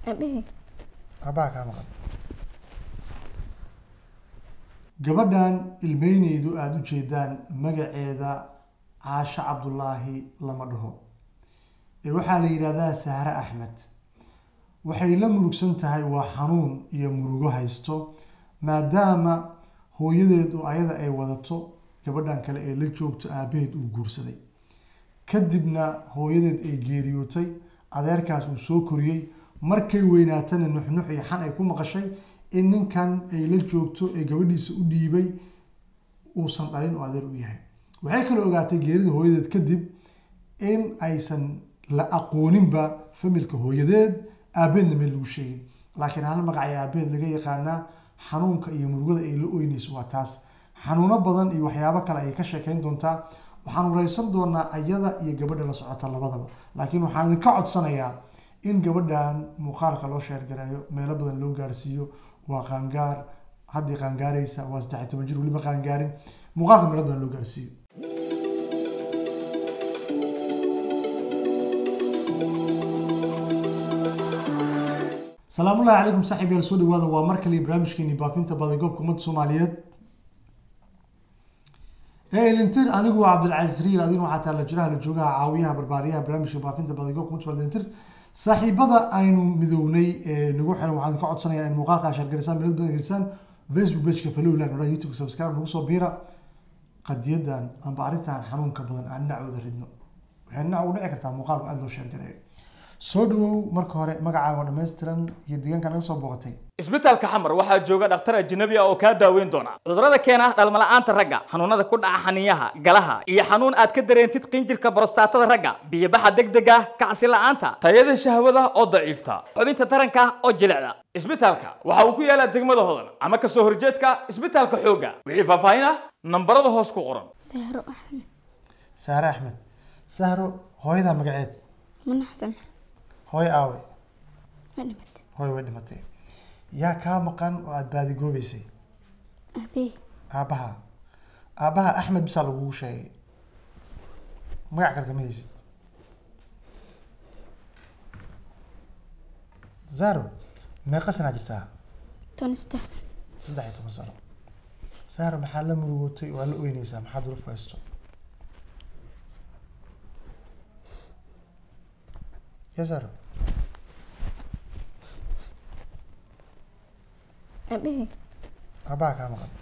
Aabahey. aabbaha kaa maqan gabadhan ilmeyneydu aada u jeedaan magaceeda caasho cabdulaahi lama dhaho ee waxaa la yidhahdaa sahre axmed waxay la murugsan tahay waa xanuun iyo murugo haysto maadaama hooyadeed oo ayada ay wadato gabadhan kale ee la joogto aabaheed uu guursaday kadibna hooyadeed ay geeriyootay adeerkaas uu soo koriyey markay weynaatana nuxnux iyo xan ay ku maqashay in ninkan ay la joogto ee gabadhiisa u dhiibay uusan dhalin oo adeer u yahay waxay kale ogaatay geerida hooyadeed kadib in aysan la aqooninba familka hooyadeed aabeedna meel lagu sheegin laakiin hal magacay aabeed laga yaqaanaa xanuunka iyo murugada ay la oynayso waa taas xanuuno badan iyo waxyaabo kale ayay ka sheekeyn doontaa waxaan wareysan doonaa ayada iyo gabadha la socota labadaba laakiin waxaan idinka codsanayaa in gabadhan muuqaalka loo sheergareeyo meelo badan loo gaarsiiyo waa qaangaar haddii qaangaaraysa waa saddex iyo toban jir weliba qaangaarin muuqaalka meelo badan loo gaarsiiyo salaamullahi calaykum saaxiib yaal soo dhawaada waa mar kale barnaamijkeeni baafinta badagoobka ummadda soomaaliyeed ee elintir anigu waa cabdilcaziz riil adin waxaa taala jiraha la joogaha caawiyaha barbaariyaha barnaamijka baafinta badagoobka ummadda soomaaliyeed elintir saaxiibada aynu midownay ee nagu xiran waxaan ka codsanayaa in muuqaalka shaargarisaan milad badan gelisaan facebook pageka follow like nodha youtube subscribe nagu soo biira qadiyadan amba arrintan xanuunka badan aan dhinacooda ridno waxay dhinac ugu dhici kartaa muuqaalku aada loo sheergareeyo soo dhawow marka hore magacaaga oo dhammaystiran iyo deegaanka naga soo booqatay isbitaalka xamar waxaa jooga dhakhtar ajnabi ah oo kaa daaweyn doona cudurrada keena dhalmala'aanta ragga xanuunada ku dhaca xaniyaha galaha iyo xanuun aad ka dareentid qinjirka borostatada ragga biyobaxa degdega kacsi la'aanta tayada shahwada oo daciifta xubinta taranka oo jilicda isbitaalka waxa uu ku yaalaa degmada hodan ama kasoo horjeedka isbitaalka xoogga wixii faahfaahin ah nambarada hoos ku qoran Sahro Axmed. sahre axmed sahro hooyadaa magaceed Mana Xasan. hooyo aawe Ma dhimatay. hooyo way dhimatay yaa kaa maqan oo aada baadigoobeysay Aabahey. aabbaha aabbaha axmed bisaa lagugu sheegay magac kale kama haysid zaro meeqa sanaa jirtaa Tan saddex. saddex iyo toban sano zaro maxaa la murugootay waa la oyneysaa maxaa duruuf ku haysto ya zaro Aabahey. aabbaha kaa maqan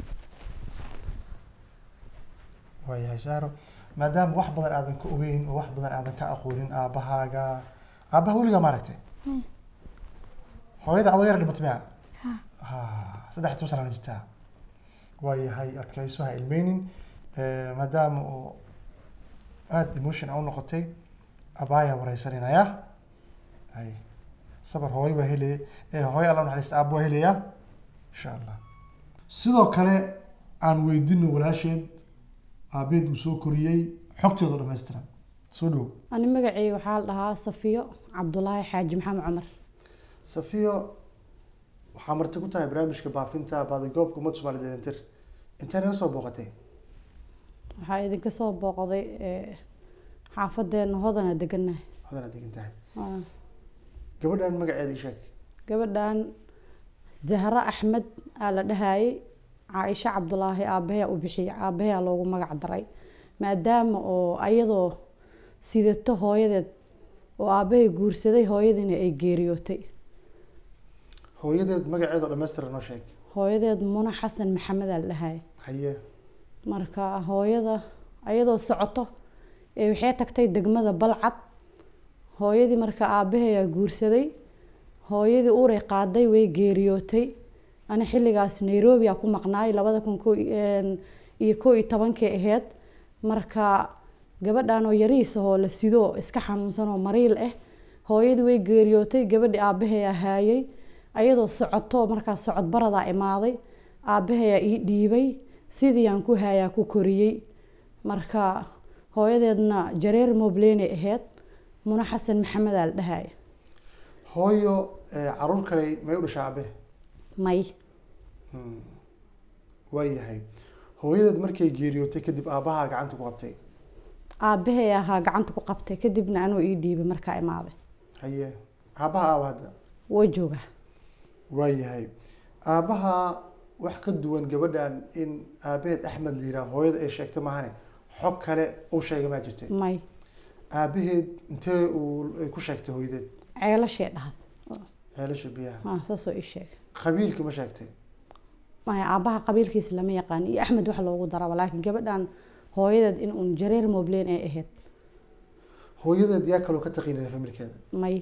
waayahay saaro maadaama wax badan aadan ka ogeyn oo wax badan aadan ka aqoonin aabbahaaga aabbaha weligaa ma aragtay Hmm. hooyada adoo yar dhimatay miya Ha. ha saddex iyo toban sanana jirtaa waayahay adkayso ha ilmeynin Eh, maadaama oo aada emotion a u noqotay abaayaa wareysanaynayaa hay sabar hooyo waa helaya eh, hooyo alla naxariista aabba waa helayaa insha allah sidoo kale aan weydino walaasheed aabeed uu soo koriyey xogteeda oo dhammaystiran soo dhow ani magacayga waxaa la dhahaa safiyo cabdulaahi xaaji maxamed cumar safiyo waxaa marti ku tahay barnaamijka baafinta baadigoobka ummadda soomaaliyed elintir intee naga soo booqatay waxaa idinka soo booqday ee, xaafadeena hodana deganahay hodanaad degan tahay Waa gabadhan magaceeda ii sheeg gabadhan zahra axmed aa la dhahayay caaisha cabdulaahi aabaheyaa u bixiyay aabaheyaa loogu magac daray maadaama oo ayadoo sidato hooyadeed oo aabahay guursaday hooyadiina ay geeriyootay hooyadeed magaceeda oo dhammaystiran noo sheeg hooyadeed muna xasan maxamed aa la dhahayay haye marka hooyada ayadoo socoto ee waxay tagtay degmada balcad hooyadii marka aabaheeyaa guursaday hooyadii uuray qaaday way geeriyootay ani xilligaas nairobi aa ku maqnaay labada kun ko iyo koo iyo tobankii aheyd marka gabadhan oo yariisa oo la sido oo iska xanuunsan oo mariil ah hooyadii way geeriyootay gabadhii aabaheeyaa haayay ayadoo socoto markaas socod baradaa imaaday aabaheeyaa ii dhiibay sidii aan ku haayaa ku koriyey marka hooyadeedna jareer moblene aheyd muna xasan maxamed aa la dhahaya hooyo eh, caruur kale may u dhashaa abe may waayahay hooyadeed markay geeriyootay kadib aabbahaa gacanta ku qabtay aabahey ahaa gacanta ku qabtay kadibna anuu ii dhiibay markaa imaaday haye aabbaha aawa hadda waa joogaa waayahay aabbaha wax ka duwan gabadhan in aabaheed axmed la yiraah hooyada ay sheegtay maahane xog kale uu sheegay maa jirtay may aabaheed intee uu ay ku sheegtay hooyadeed ceelashee dhahda ceelasha biyaha ha saasoo ii sheegay qabiilka ma sheegtay maya aabbaha qabiilkiisa lama yaqaan iyo axmed wax loogu daraba laakiin gabadhan hooyadeed in uun jareer mobleen ay ahayd hooyadeed yaa kaloo ka taqiinana familkeeda may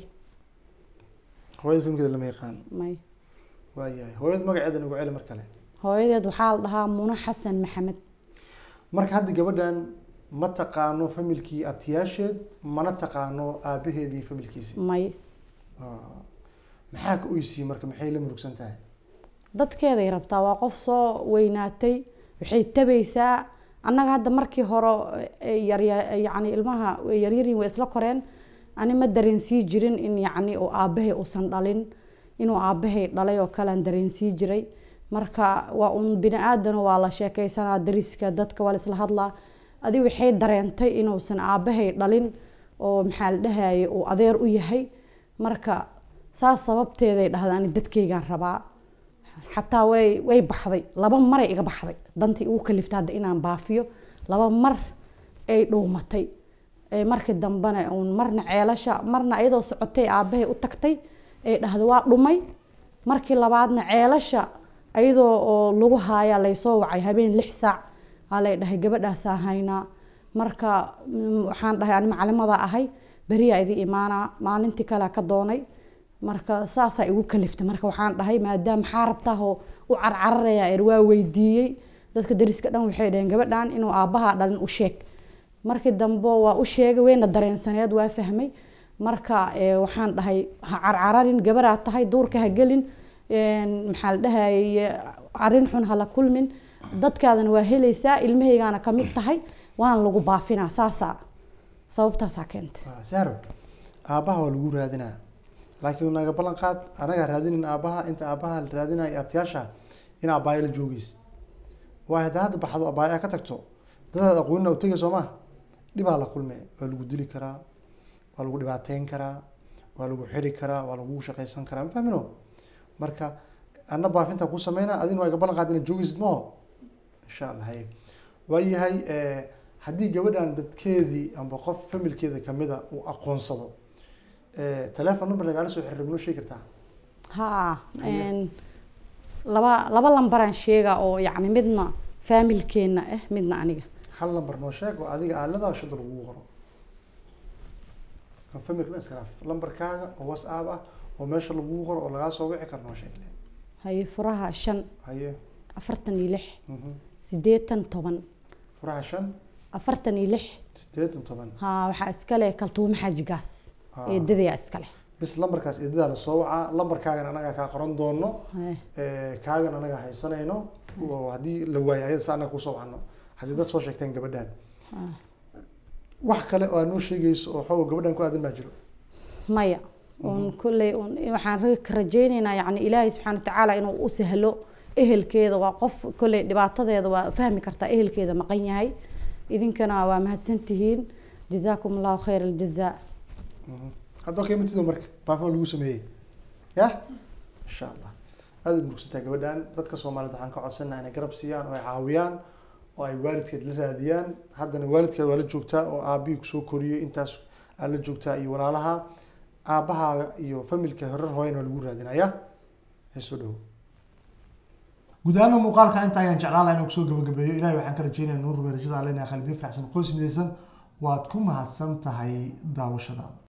hooyada familkeeda lama yaqaan may waayahay hooyada magaceeda nagu celi mar kale hooyadeed waxaa la dhahaa muno xasan maxamed marka hadda gabadhan ma taqaano familkii abtiyaasheed mana taqaano aabaheedii familkiisi may Ah. maxaa ka oysiiyey marka maxay la murugsan tahay dadkeeday rabtaa waa qof soo weynaatay waxay tabaysaa annaga hadda markii hore eh, yarya yacni ilmaha way yaryarin way isla koreen ani ma dareensii jirin in yacni uu aabbahay uusan dhalin inuu aabbahay dhalay oo kalean dareensii jiray marka waa un bini aadan waa la sheekeysanaa dariska dadka waa la isla hadlaa adi waxay dareentay inuusan aabbahay dhalin oo maxaa la dhahayay uu adeer u yahay marka saas sababteeday dhahda ani dadkeygaan rabaa xataa way way baxday laba maray iga baxday dantii ugu kaliftay hadda inaan baafiyo laba mar ay dhuumatay ee markii dambena uun marna ceelasha marna iyadoo socotay aabbahay u tagtay ay dhahda waa dhumay markii labaadna ceelasha iyadoo oo lagu haayaa laysoo wacay habeen lix saac aa lay dhahay gabadhaasaa haynaa marka mm, waxaan dhahay ani macalimada ahay beriyaa idi imaanaa maalintii kalea ka doonay marka saasaa igu kaliftay marka waxaan dhahay maadaama maxaa rabtaahoo u carcararaya er waa weydiiyey dadka dariska dhan waxay dhaheen gabadhan inuu aabbaha dhalin u sheeg markii dambe waa u sheegay wayna dareensaneed waa fahmay marka eh, waxaan dhahay ha carcararin gabaraa tahay duurka ha gelin een, maxaa la dhahayay arrin xun hala kulmin dadkaadana waa helaysaa ilmahaygaana ka mid tahay waana lagu baafinaa saasaa sababtaasaa keentay Ah, saro aabbaha waa lagu raadinaa laakiin naga ballan qaad anagaa raadinin aabbaha inta aabbaha la raadinayo abtiyaasha in aabbaaya la joogeysid waayo haddaa hadda baxdo aabbaaya ka tagto dadaad aqoonina u tegay soo ma dhibaa la kulme waa lagu dili karaa waa lagu dhibaateyn karaa waa lagu xiri karaa waa lagu shaqaysan karaa ma fahmino marka anna baafinta ku sameynaa adina waa iga ballan qaad inaad joogeysid maho insha allah haye waayahay eh, haddii gabadhan dadkeedii amba qof familkeeda kamida uu aqoonsado eh, telephone number lagaala soo xiriir noo sheegi kartaa haa Haye. een, laba laba lambaraan sheega oo yacni midna faamilkeena ah midna aniga hal number noo sheeg oo adiga aalada shada lagugu qoro kan familka iskaraaf lambarkaaga oo whatsapp ah oo meesha lagugu qoro oo lagaa soo wici karo noo sheeg le haye furaha shan haye afartan iyo lix mhm. sideetan toban furaha shan afartan iyo lix sideetan toban haa waxaa iskale kaltuumo xaaji gaas Ah. eedadayaa iskale bis lambarkaas eedadaa lasoo wacaa lambarkaagan anagaa kaa qoran doono Haye. Eh, kaagan anaga haysanayno oo haddii la waayo ayada sa anaga kusoo wacno haddii dad soo sheegteen gabadhan wax kale oo aad noo sheegayso oo xoog gabadhan ku aadan baa jiro maya un kulley un waxaan ra- ka rajaynaynaa yani ilaahay subxaana watacaala inuu u sahlo ehelkeeda waa qof kolley dhibaatadeeda waa fahmi kartaa ehelkeeda maqan yahay idinkana waa mahadsantihiin jazaakum allahu khayr aljazaa haddoo keematido marka baafo lagu sameeyey ya insha allah aada u murugsantahay gabadhan dadka soomaaliyed waxaan ka codsanaa inay garab siiyaan oo ay caawiyaan oo ay waalidkeed la raadiyaan haddana waalidkeed waa la joogtaa oo aabihii kusoo koriyey intaas aa la joogtaa iyo walaalaha aabahaaga iyo familka horar hooyana waa lagu raadinaya heesoo dhowo guud ahaan muuqaalka inta ayaan jeclaan lahaa inaan kusoo gabagabeeyo ilahay waxaan ka rajeynaya nuur rubeerajada alena qalbiyo faraxsan qoys midaysan waad ku mahadsan tahay daawashadaada